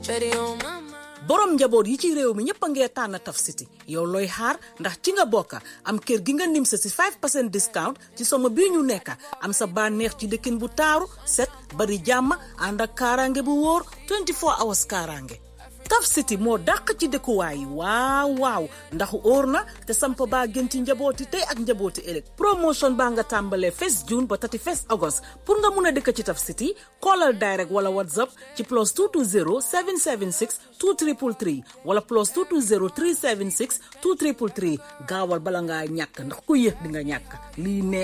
Betty on my mind. borom njaboot yi ci réew mi ñëpp a ngee tànn Taf City yow looy xaar ndax ci nga bokka am kër gi nga nim sa si 5 percent discount ci somo bii ñu nekka am sa bànneex ci dëkkin bu taaru set bari jàmm ànd ak kaaraange bu wóor 24 hours kaaraange Taf City moo dàq ci dëkkuwaay yi waaw waaw ndax óor na te samp baa gën ci njabooti tey ak njabooti ëllëg promotion baa nga tàmbalee 1 June ba 31 August pour nga mun a dëkk ci Taf City callal direct wala whatsapp ci plus 220 776 2333 wala plus 220 376 2333 gaawal bala ngaa ñàkk ndax ku yéex di nga ñàkk lii ne